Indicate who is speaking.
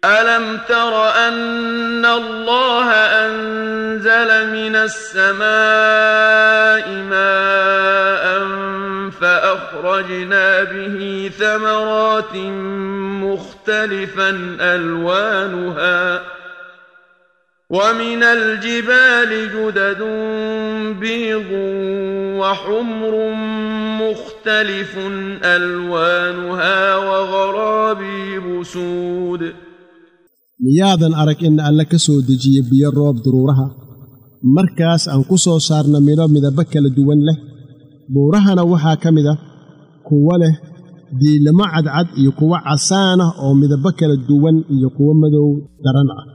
Speaker 1: ألم تر أن الله أنزل من السماء ماء فأخرجنا به ثمرات مختلفا ألوانها ومن الجبال جدد بيض وحمر مختلف ألوانها وغرابيب سود
Speaker 2: miyaadan arag in alle ka soo dejiye biyo roob duruuraha markaas aan ku soo saarna midho midabbo kala duwan leh buurahana waxaa ka mid ah kuwo leh diilamo cadcad iyo kuwo casaan ah oo midabbo kala duwan iyo kuwo madow daran ah